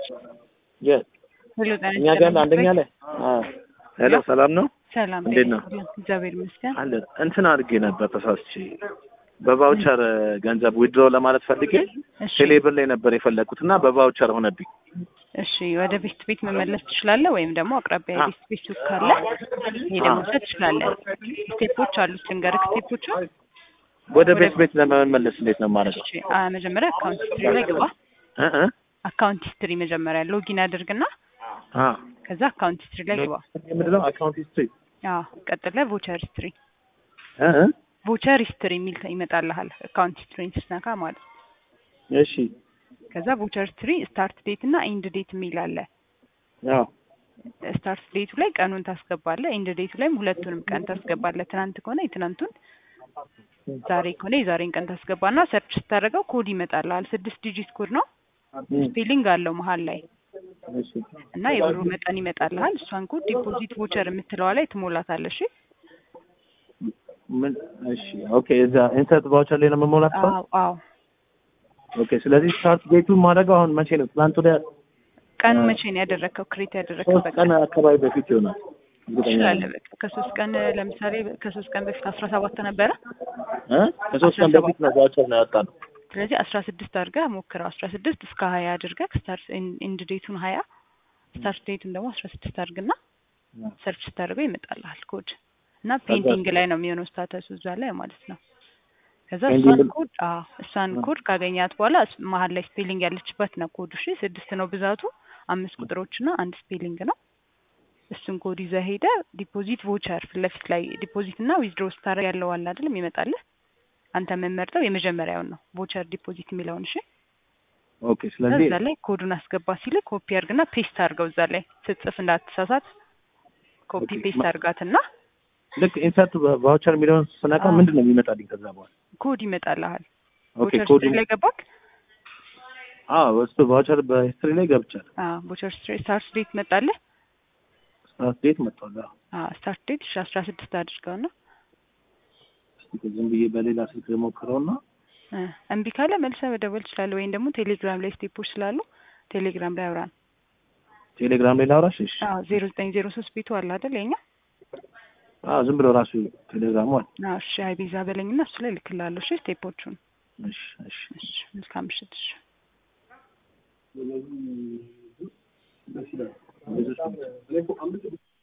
የት ሄሎ ጤና እኛ ጋር አንደኛ ላይ ሄሎ ሰላም ነው ሰላም እንዴት ነው? እግዚአብሔር ይመስገን። አለ እንትን አድርጌ ነበር ተሳስቼ በቫውቸር ገንዘብ ዊድሮ ለማለት ፈልጌ እሺ ቴሌብር ላይ ነበር የፈለግኩት እና በቫውቸር ሆነብኝ። እሺ ወደ ቤት ቤት መመለስ ትችላለህ፣ ወይም ደግሞ አቅራቢያ አ- ቤት ቤት ሱቅ ካለ ሄደህ አ- መውሰድ ትችላለህ። ስቴፖች አሉት ልንገርህ ስቴፖቹ። ወደ ቤት ቤት ለመመለስ እንዴት ነው የማደርገው? እሺ አ፣ መጀመሪያ አካውንት ሂስትሪ ላይ ግባ። እ እ አካውንት ሂስትሪ መጀመሪያ ሎጊን አድርግና አ ከዛ አካውንት ሂስትሪ ላይ ግባ። ምንድን ነው አካውንት ሂስትሪ አዎ ቀጥለህ ቮቸር ሂስትሪ እ እ ቮቸር ሂስትሪ የሚል ይመጣልሃል። አካውንት ሂስትሪን ስትነካ ማለት ነው። እሺ ከዛ ቮቸር ሂስትሪ ስታርት ዴት እና ኢንድ ዴት የሚል አለ። አዎ ስታርት ዴቱ ላይ ቀኑን ታስገባለህ፣ ኢንድ ዴቱ ላይም ሁለቱንም ቀን ታስገባለህ። ትናንት ከሆነ የትናንቱን፣ ዛሬ ከሆነ የዛሬን ቀን ታስገባና ሰርች ስታደርገው ኮድ ይመጣልሃል። ስድስት ዲጂት ኮድ ነው። እም፣ ስፔሊንግ አለው መሀል ላይ እሺ እና የብሩ መጠን ይመጣልሃል። እሷን ኮድ ዲፖዚት ቮቸር የምትለዋ ላይ ትሞላታለህ። እሺ ምን እሺ ኦኬ እዛ ኢንሰርት ቫውቸር ላይ ነው የምሞላት አዎ አዎ። ኦኬ ስለዚህ ስታርት ዴቱን ማድረገው አሁን መቼ ነው ትናንት ወዲያ ቀኑ አ- መቼ ነው ያደረግከው? ክሬት ያደረግከው ሶስት ቀን አካባቢ በፊት ይሆናል እርግጠኛ ትችላለህ። ነኝ። በቃ ከሶስት ቀን ለምሳሌ ከሶስት ቀን በፊት አስራ ሰባት ነበረ። እ ከሶስት ቀን በፊት ነው ቫውቸር ነው ያወጣነው ስለዚህ አስራ ስድስት አድርገህ ሞክረው። አስራ ስድስት እስከ ሀያ አድርገህ ስታርት ኢንድ ዴቱን ሀያ ስታርት ዴቱን ደግሞ አስራ ስድስት አድርግና ሰርች ስታደርገው ይመጣልሃል ኮድ እና ፔንዲንግ ላይ ነው የሚሆነው ስታተሱ እዛ ላይ ማለት ነው። ከዛ እሷን ፔንዲንግ- ኮድ አዎ እሷን አ- ኮድ ካገኛት በኋላ እስ- መሀል ላይ ስፔሊንግ ያለችበት ነው ኮዱ። እሺ ስድስት ነው ብዛቱ፣ አምስት ቁጥሮች እና አንድ ስፔሊንግ ነው። እሱን ኮድ ይዘህ ሄደህ ዲፖዚት ቮቸር ፊት ለፊት ላይ ዲፖዚት እና ዊዝድሮ ስታደርግ ያለው አለ አይደለም ይመጣልህ። አንተ የምንመርጠው የመጀመሪያውን ነው ቮቸር ዲፖዚት የሚለውን እሺ። ኦኬ ስለዚህ እዛ ላይ ኮዱን አስገባ ሲል ኮፒ አድርግና ፔስት አድርገው እዛ ላይ ስትጽፍ እንዳትሳሳት ኮፒ ኦኬ፣ ፔስት ማ- አድርጋትና ልክ ኢንሰርት ቫውቸር የሚለውን ስነካ አዎ። ምንድን ነው የሚመጣልኝ ከዛ በኋላ ኮድ ይመጣልሃል። ኦኬ ቮቸር ኮዱ ስትሪ ላይ ገባክ? አዎ እሱ ቫውቸር በሂስትሪ ላይ ገብቻለሁ አዎ ቮቸር ስትሪ ስታርት ዴት መጣልህ? ስታርት ዴት መጥቷል አዎ አዎ ስታርት ዴት እሺ አስራ ስድስት አድርገውና እስኪ ዝም ብዬ በሌላ ስልክ ልሞክረውና እ እምቢ ካለ መልሰህ መደወል ትችላለህ፣ ወይም ደግሞ ቴሌግራም ላይ ስቴፖች ስላሉ ቴሌግራም ላይ አውራን። ቴሌግራም ላይ ላውራሽ እሺ አዎ ዜሮ ዘጠኝ ዜሮ ሶስት ቤቱ አለ አይደል የኛ? አዎ ዝም ብሎ ራሱ ቴሌግራሙ አለ አዎ እሺ አይ ቤዛ በለኝና እሱ ላይ ልክላለሁ። እሺ ስቴፖቹን። እሺ እሺ እሺ መልካም ምሽት። እሺ ብዙ